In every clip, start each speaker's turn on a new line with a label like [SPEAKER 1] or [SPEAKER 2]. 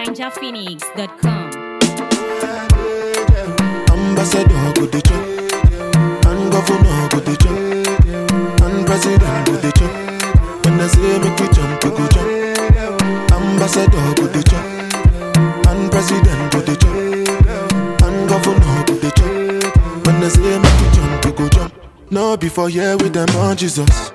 [SPEAKER 1] ninjaphoenix.com.
[SPEAKER 2] Ambassador go dey chop, and governor go dey chop, and president go dey chop. When I say make we jump, we go jump. Ambassador go dey chop, and president go dey chop, and governor go dey chop. When I say make we jump, we go jump. No before here with them on Jesus.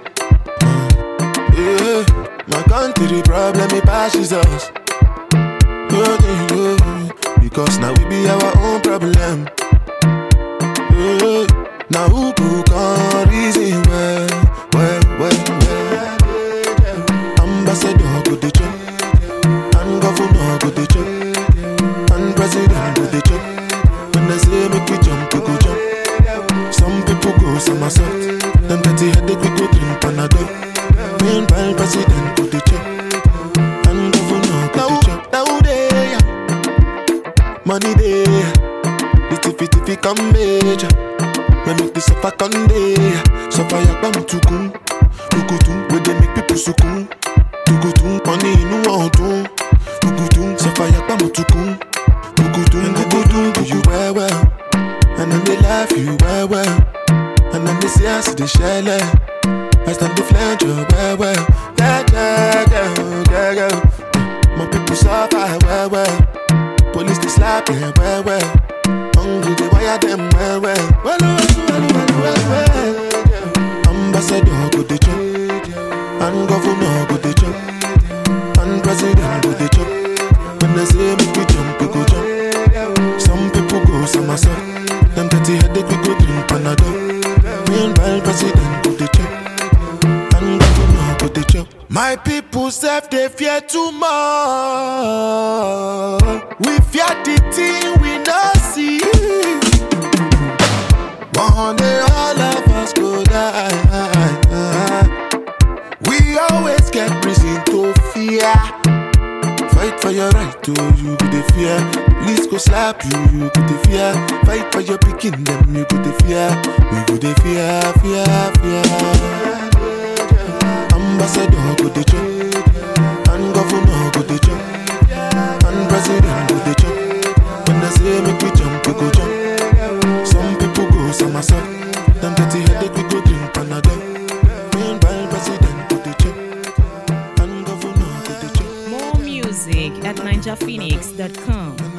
[SPEAKER 2] Yeah, my country problem it passes us. Yeah, yeah, yeah. Because now we be our own problem. Yeah. Now who could come reason well, well, well, well. Ambassador go dey chop, and governor go dey chop, and president go dey chop. When I say make we jump, we go jump. Some people go somersault, them dirty headache we go drink Panadol. Meanwhile, president go dey chop, and governor go dey chop. Now they money day, the tiffy tiffy come major. We make the suffer come day, suffer yakba mutukun, tukutun. We dey make people sukun, tukutun. Money inu ọdun, tukutun. Suffer yakba mutukun, tukutun. Tukutun do you well well, and then they laugh you well well, and then they say I see the shell. I stand the flange you well well, yeah yeah yeah yeah yeah. My people suffer well well. Police they slap them well well. Hungry they wire them well well. Well well well well well well. Ambassador go dey chop, and governor go dey chop, and president go dey chop. When they say make we jump, we go jump. Some people go somersault. Them dirty headache we go drink Panadol. Meanwhile president go dey chop, and governor go dey chop. My people self they fear too much. We fear the thing we not see. One day all of us go die. We always get reason to fear. Fight for your right to you go the fear. Police go slap you, you go the fear. Fight for your picking them, you go the fear. We go the fear, fear, fear. Ambassador go the chop, and governor go the chop, and president go the chop. When I say make we jump, we go jump. Some people go somersault. Them dirty headache we go drink Panadol. Meanwhile, president go the chop, and governor go the chop.
[SPEAKER 1] More music at ninjaphoenix.com.